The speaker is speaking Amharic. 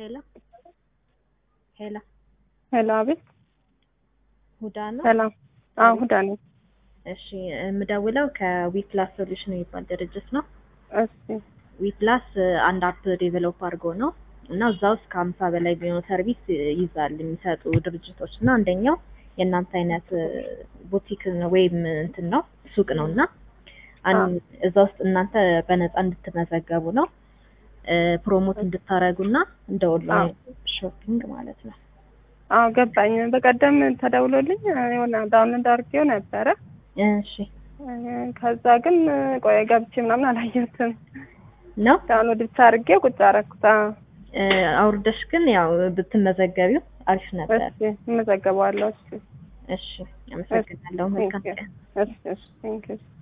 ሄሎ ሄሎ ሄሎ፣ አቤት። ሁዳ ነው። ሰላም። አዎ፣ ሁዳ ነኝ። እሺ የምደውለው ከዊፕላስ ሶሉሽን የሚባል ድርጅት ነው። እሺ፣ ዊፕላስ አንድ አፕ ዴቨሎፕ አድርጎ ነው እና እዛ ውስጥ ከሀምሳ በላይ የሚሆኑ ሰርቪስ ይዛል የሚሰጡ ድርጅቶች እና አንደኛው የእናንተ አይነት ቡቲክ ወይም እንትን ነው ሱቅ ነው እና አን- እዛ ውስጥ እናንተ በነፃ እንድትመዘገቡ ነው ፕሮሞት እንድታረጉ እና እንደ ኦንላይን ሾፒንግ ማለት ነው። አዎ ገባኝ። በቀደም ተደውሎልኝ የሆነ ዳውንሎድ አድርጌው ነበረ። እሺ ከዛ ግን ቆይ ገብቼ ምናምን አላየሁትም። ነው ዳውንሎድ ብቻ አድርጌው ቁጭ አደረኩት። አዎ፣ እ፣ አውርደሽ ግን ያው ብትመዘገቢው አሪፍ ነበር። እሺ፣ እመዘገበዋለሁ። እሺ፣ እሺ አመሰግናለሁ። መልካም ቀን። እሺ፣ እሺ፣ ቴንክ ዩ